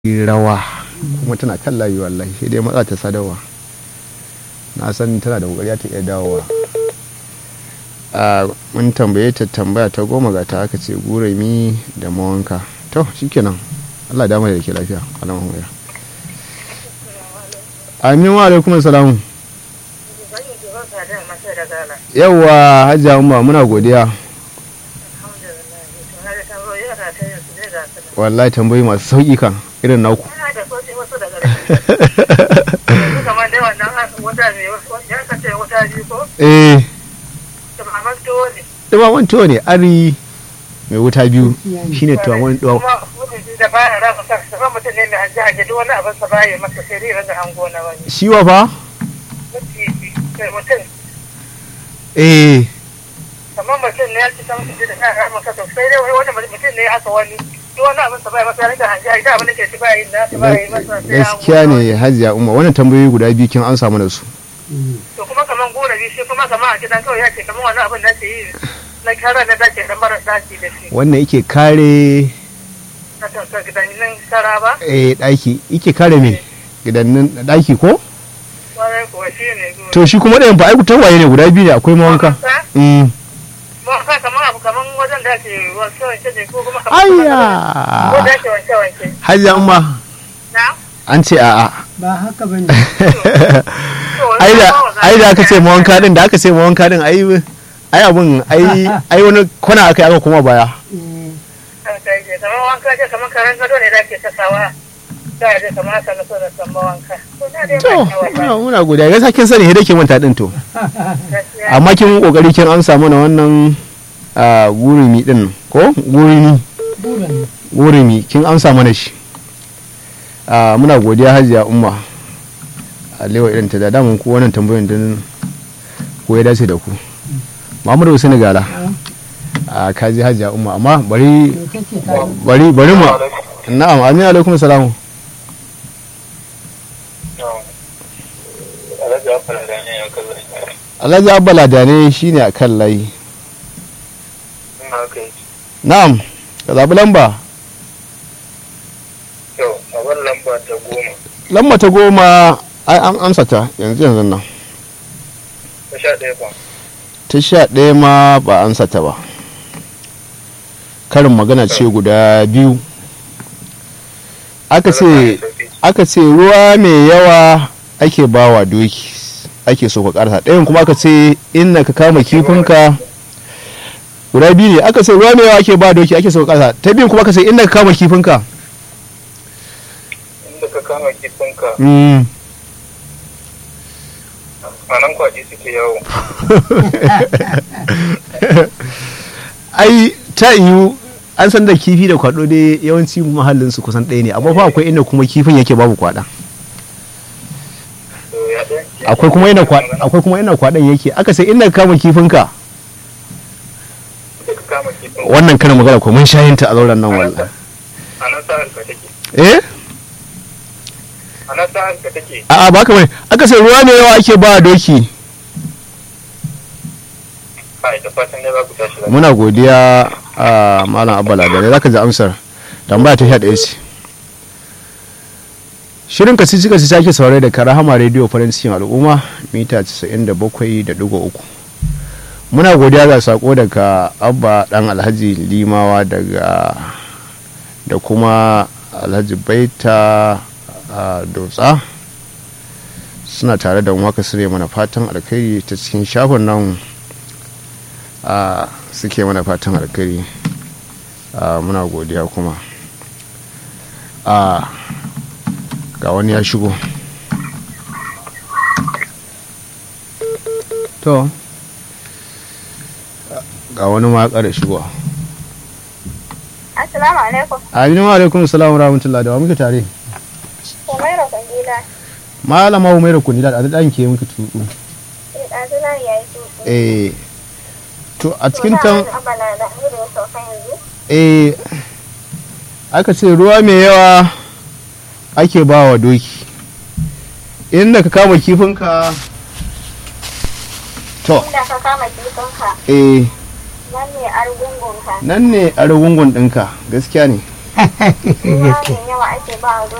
rawa kuma tana kan layi wallahi sai dai matsa ta sadarwa na san tana da kokari ta iya dawowa a mun tambaye ta tambaya ta goma ga ta aka ce gurami da mawanka to shikenan Allah da da ke lafiya alamun ya amin wa alaikum salamu yawwa hajja umma muna godiya wallahi tambayi masu sauki kan irin naku eh dumaman tuwo ne ari mai wuta biyu shine tumaman tuwo shi wa fa eh kamar mutum ne ya ci san su da kan ramar kasa sai dai wani mutum ne aka wani duk wani abin sa bai masa rika hanja ita abin da ke ci bai yin nasa bai yi masa sai ya gaskiya ne hajiya umma wannan tambayoyi guda biyu kin an samu da su to kuma kamar gora bi shi kuma kamar a gidan kawai ya ce kamar wani abin da ke yi na kara na dace da mara dace da shi wannan yake kare na tausa gidanin kara ba eh daki yake kare me gidannin daki ko kwarai kuwa shi ne gora to shi kuma ɗayan fa ai tawaye ne guda biyu ne akwai mawanka mm ba ka kamar abu kamar wajen da ke wanke wanke ne ko kuma kamar ayya ko da ke wanke wanke hajiya umma na an ce a'a ba haka ba ne ai da ai da aka ce mawanka din da aka ce mawanka din ai ai abun ai ai wani kwana aka yi aka kuma baya kamar wanka ce kamar karen gado ne da ke sakawa da je kamar haka na so da san wanka to na dai to ba kawai ba muna muna godiya gaskiya kin sani hede ke manta din to gaskiya amma kin kokari kin amsa mana wannan a gurumi din ko gurumi buran gurumi kin amsa mana shi a muna godiya hajiya umma a lewa irin ta da damun ku wannan tambayoyin din ko ya dace da ku Muhammadu Hussein Gala a kaji hajiya umma amma bari me kace ka bari bari mu na'am amin alaikum salamu Alhaji Abba Ladane shine a kan layi na'am ka zaɓi lamba lamba ta goma lamba ta goma ai an amsa ta yanzu yanzu nan ta sha ɗaya ba ta sha ɗaya ma ba amsa ta ba karin magana ce guda biyu aka ce aka ce ruwa mai yawa ake bawa doki ake so ka karsa ɗayan kuma aka ce inna ka kama kifinka guda biyu ne aka ce ruwa mai yawa ake ba doki ake so ka karsa ta biyun kuma aka ce inna ka kama kifinka inda ka kama kifinka Mm. a nan kwaji suke yawo ai ta yiwu an san da kifi da kwado dai yawanci mahallin su kusan ɗaya ne amma fa akwai inda kuma kifin yake babu kwada to ya ɗaya akwai kuma inda kwa- akwai kuma inda kwadan yake aka sai inda ka kama kifinka inda ka kama kifinka wannan karin magana ko mun shayin ta a zauren nan wallahi a nan sa'ar ka take eh a nan sa'ar ka take a'a ba ka bane aka sai ruwa ne yawa ake ba doki kai da fatan dai za ku tashi lafiya muna godiya a malam abala da zaka ji amsar tambaya ta 11 ce shirin ka cika ci sake saurare da karahama rediyo farin cikin al'umma mita 97.3 muna godiya ga sako daga abba dan alhaji limawa daga da kuma alhaji baita a dotsa suna tare da waka sire mana fatan alkhairi ta cikin shafin nan a suke mana fatan alkhairi a muna godiya kuma a ga wani ya shigo to ga wani ma ya ƙara shigo Assalamu alaikum. aminu wa alaikum salamu rahmatullahi da wa muke tare Umaira Kwangila. malama umaira kuni da ɗan ke muke tuɗu Eh, ɗazu nan ya yi tutu. eh to a cikin tan Abala da Amir ya sauka yanzu. eh aka ce ruwa mai yawa ake ba wa doki inda ka kama kifinka to Inda ka kama kifinka, eh nan ne argungunka. nan ne a rugungun ɗinka gaskiya ne ruwa mai yawa ake ba wa